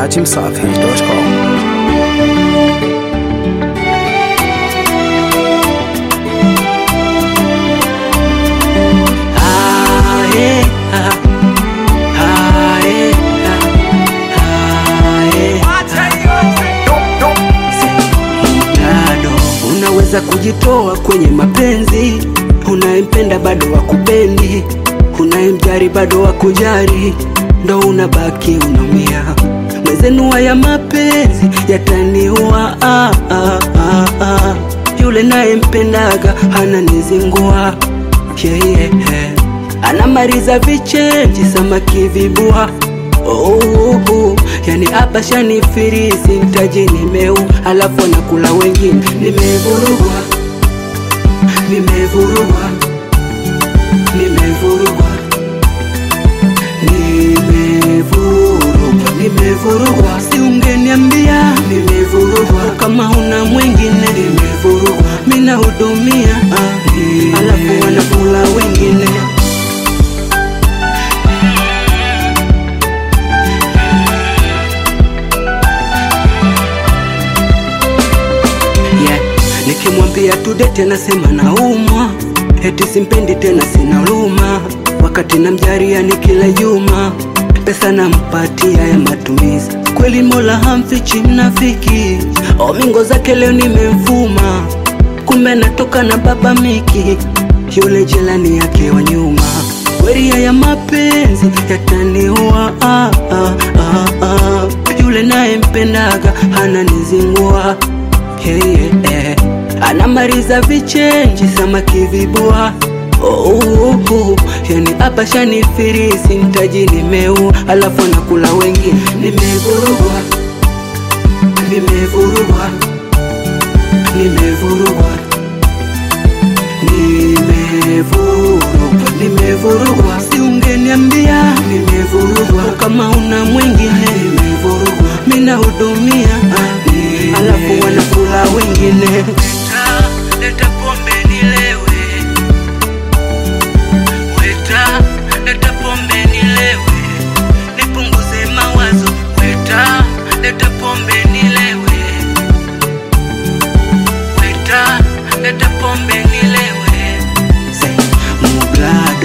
dachimsafi.com. Ah, eh, ah. Ah, eh, ah. Ah, eh. Bado unaweza kujitoa kwenye mapenzi, unayempenda bado wakupendi, unayemjari bado wakujari, ndo unabaki unaumia. Mwezenua ya mapenzi yataniua, ah, ah, ah, ah. yule nayempendaga ananizingua yeah, yeah, yeah. anamaliza vichenji samaki vibua oh, oh, oh. yani hapa shanifirisi mtaji nimeu alafu anakula wengine nimevurugwa nimevurugwa nimevurugwa nimevurugwa nimevurugwa si ungeniambia nimevurugwa kama una mwingine nimevurugwa mina hudumia ah, alafu wanakula wengine yeah. Nikimwambia tudete nasema naumwa, eti simpendi tena sina huruma, wakati namjaria ni kila juma pesa nampatia ya matumizi. Kweli Mola hamfichi mnafiki, omingo zake leo nimemfuma, kumbe natoka na baba Miki, yule jelani yake wa nyuma. Weria ya mapenzi yataniua, ah, ah, ah, ah. yule naye mpendaga ananizingua hey, yeah, yeah. anamaliza vichenji samaki vibua oh, oh, oh. yani hapa shanifirisi mtaji nimeu alafu anakula wengine nimevurugwa nimevurugwa nimevurugwa nimevurugwa nimevurugwa si ungeniambia nimevurugwa kama una mwingine nimevurugwa mina hudumia ah, alafu wanakula wengine leta, leta pombe nilewe weta leta pombe nilewe nipunguze mawazo weta leta pombe nilewe weta leta pombe nilewe Say, mublado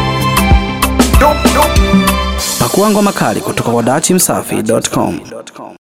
Pakua ngoma kali kutoka kwa dachimsafi.com.